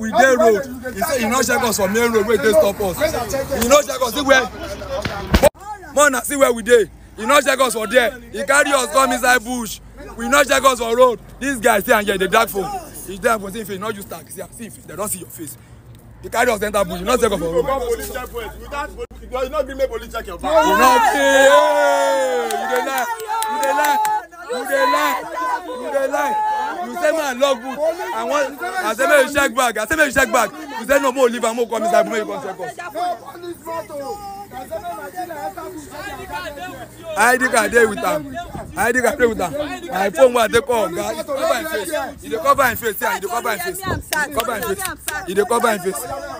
we dey road he say he no check us for main road wey dey stop us he no check us see where more na see where we dey he no check us for there he carry us come inside bush we no check us for road this guy stay and here dey drag phone he drag phone see him face he no use tag see am see him face dem don see your face he carry us enter bush he no check us for road. Come police checkpoint without police you no gree make police check your you bag. no pay you dey lie you dey lie you dey lie you dey lie you say man lock boot i wan i say make you check bag i say make you check bag you say no mo leave am mo come inside make you come check us id card dey with am id card dey with am my phone wey i take call oga he cover him face he dey cover him face see am he dey cover him face he dey cover him face he dey cover him face